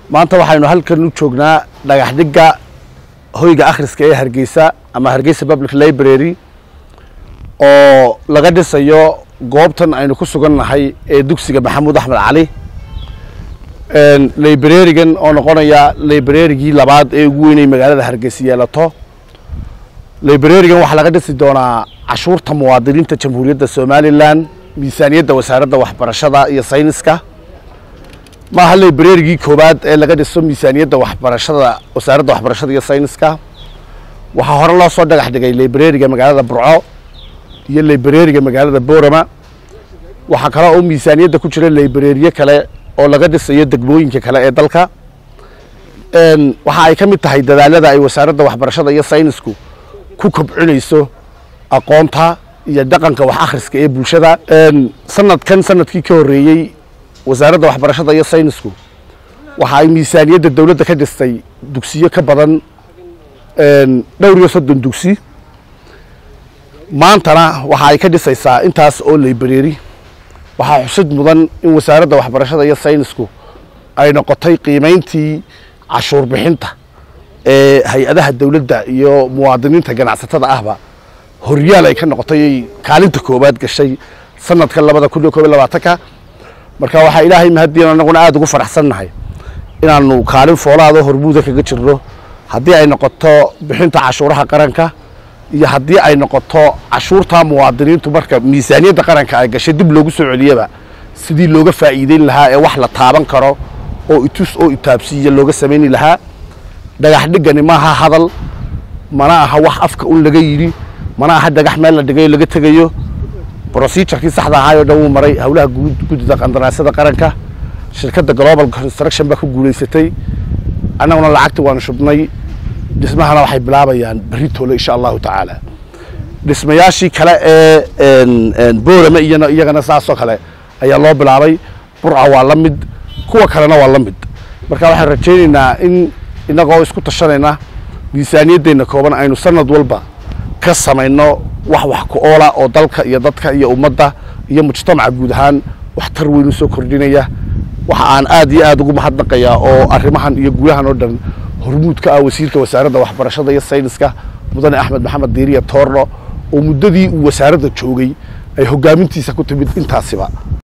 maanta waxaynu halkan u joognaa dhagax dhigga hoyga akhriska ee hargeysa ama hargeysa public library oo laga dhisayo goobtan aynu ku sugan nahay ee dugsiga maxamuud axmed cali librarigan oo noqonaya librarigii labaad ee ugu weynay magaalada hargeysa yeelato librarigan waxaa laga dhisi doonaa cashuurta muwaadiniinta jamhuuriyadda somalilan miisaaniyadda wasaaradda waxbarashada iyo sayniska maaha librarigii koowaad ee laga dhiso miisaaniyadda waxbarashada wasaaradda waxbarashada iyo sayniska waxaa hore loo soo dhagax dhigay librariga magaalada burco iyo librariga magaalada boorama waxaa kale oo miisaaniyadda ku jira librariye kale oo laga dhisayo degmooyinka kale ee dalka waxa ay ka mid tahay dadaalada ay wasaaradda waxbarashada iyo saynisku ku kobcinayso aqoonta iyo dhaqanka wax akhriska ee bulshada sanadkan sanadkii ka horreeyey wasaaradda waxbarashada iyo saynisku waxa ay miisaaniyadda dowladda ka dhistay dugsiyo ka badan dhowr iyo soddon dugsi maantana waxa ay ka dhisaysaa intaas oo library waxaa xusid mudan in wasaaradda waxbarashada iyo saynisku ay noqotay qiimayntii cashuur bixinta ee hay-adaha dowladda iyo muwaadiniinta ganacsatada ahba horyaal ay ka noqotay ay kaalinta koowaad gashay sanadka labada kun iyo koob iyo labaatanka marka waxaa ilaahay mahadiin anaguna aada ugu faraxsannahay inaanu kaalin foolaado hormuuda kaga jirno haddii ay noqoto bixinta cashuuraha qaranka iyo haddii ay noqoto cashuurta muwaadiniintu marka miisaaniyadda qaranka ay gashay dib loogu soo celiyaba sidii looga faa'iideyn lahaa ee wax la taaban karo oo itus oo itaabsiiya looga samayni lahaa dhagax dhiggani maaha hadal mana aha wax afka un laga yidhi mana aha dhagax meel la dhigayo laga tegayo brocedurekii saxda ahaayoo dhan wuu maray howlaha guddida qandaraasyada qaranka shirkadda global construction baa ku guulaysatay annaguna lacagta waanu shubnay dhismahana waxay bilaabayaan berri toole insha allahu tacaala dhismayaashii kale ee boorame iyana iyagana saasoo kale ayaa loo bilaabay burca waa la mid kuwa kalena waa la mid marka waxaan rajaynaynaa in innagoo isku tashanayna miisaaniyaddeenna kooban aynu sanad walba ka samayno wax wax ku oola oo dalka iyo dadka iyo ummadda iyo mujtamaca guud ahaan wax tar weyn u soo kordhinaya waxa aan aad iyo aad ugu mahadnaqayaa oo arrimahan iyo guulahan oo dhan hormuud ka ah wasiirka wasaaradda waxbarashada iyo sayniska mudane axmed maxamed diiriya toorno oo muddadii uu wasaaradda joogay ay hoggaamintiisa ku timid intaasiba